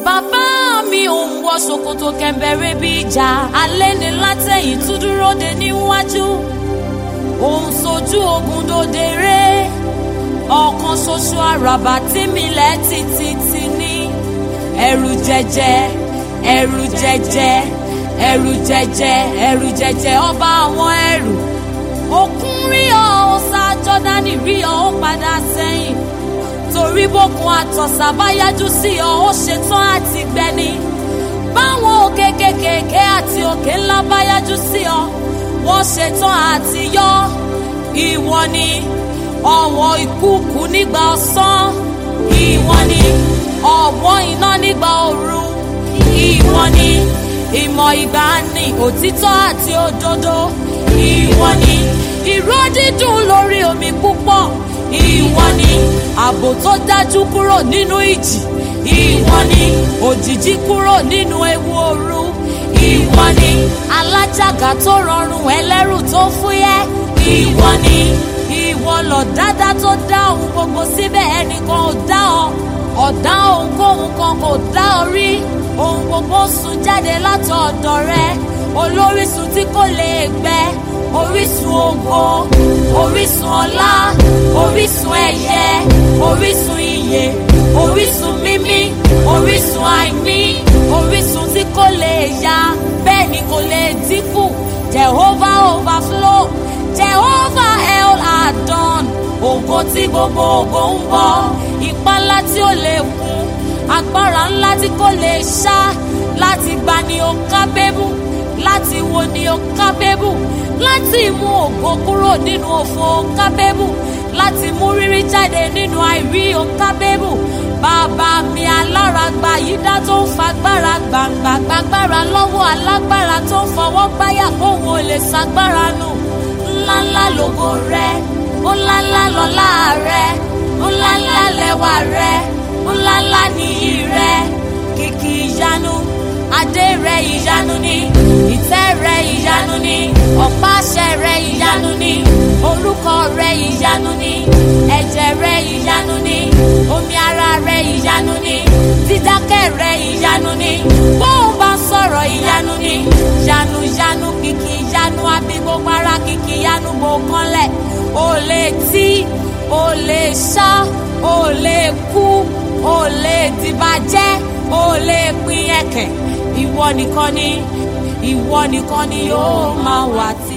bàbá mi ò ń wọ ṣòkòtò kẹ̀mbẹ̀rẹ̀ bí ìjà alẹ́ ni látẹ̀yìn tún dúró de níwájú òun sojú ogun dòde ré ọ̀kan ṣoṣo àràbà tí mi lẹ́ títí ti ní ẹ̀rù jẹjẹ ẹ̀rù jẹjẹ ẹ̀rù jẹjẹ ẹ̀rù jẹjẹ ọba àwọn ẹ̀rù òkun rí ọ ó sá jọ́dánì rí ọ ó padà sẹ́yìn torí bókun àtọ̀sà bá yájú sí ọ ó ṣetán àti gbẹni báwọn òkè kékèké àti òkè ńlá bá yájú sí ọ wọ́n ṣetán àti yọ ìwọ ni ọ̀wọ́ ìkúùkù nígbà ọ̀sán ìwọ ni ọ̀wọ́ iná nígbà òru ìwọ ni ìmọ̀ ìgbàanì òtítọ́ àti òdodo ìwọ ni ìró dídùn lórí omi púpọ̀ ìwọ ni ààbò tó dájú kúrò nínú ìjì ìwọ ni òjìji kúrò nínú ewu òru ìwọ ni alájàgà tó rọrùn ẹlẹ́rù tó fúyẹ́ ìwọ ni ìwọ lọ dáadáa tó dá ohun gbogbo síbẹ̀ ẹnìkan ò dá ọ ọ̀dá ohunkóhun kan kò dá ọ rí ohun gbogbo sùn jáde látọ̀ọ̀dọ̀ rẹ olórísun tí kò lè gbẹ orísun ògo orísun ọlá orísun ẹyẹ orísun iyè orísun mímí orísun àìní orísun tí kò lè ya bẹ́ẹ̀ ni kò lè dínkù jehovah overflow jehovah el adon ògo tí gbogbo ògo ń bọ ipá ńlá tí ó lè kún agbára ńlá tí kò lè ṣá láti gbà ní o kábẹ́bù láti wo ni o kábẹ́bù láti mú ògo kúrò nínú òfò o kábẹ́bù láti mú rírí jáde nínú àìrí o kábẹ́bù bàbá mi alárágbá yìí dá tó ń fagbára gbàǹgbà gbàgbára lọ́wọ́ alágbára tó ń fọwọ́ gbáyà kóhun ò lè ṣagbára nù ńláńlá lògo rẹ ńláńlá lọ́lá rẹ ńláńlá lẹ́wà rẹ ńláńlá nìyí rẹ kìkì ìyanu adé rẹ ìyanu ni ìtẹ́ rẹ ìyanu ni ọ̀pá àṣẹ rẹ ìyanu ni orúkọ rẹ ìyanu ni ẹ̀jẹ̀ rẹ ìyanu ni omi ara rẹ ìyanu ni dídákẹ́ rẹ ìyanu ni bóun bá sọ̀rọ̀ ìyanu ni yanu yanu kìkì yanu àbí gbogbo ara kìkì yanu bò kanlẹ̀ o lè tí o lè ṣá o lè kú o lè dìbàjẹ́ o lè pín ẹ̀kẹ́ ìwọ nìkan ni ìwọ nìkan ni yóò máa wà tí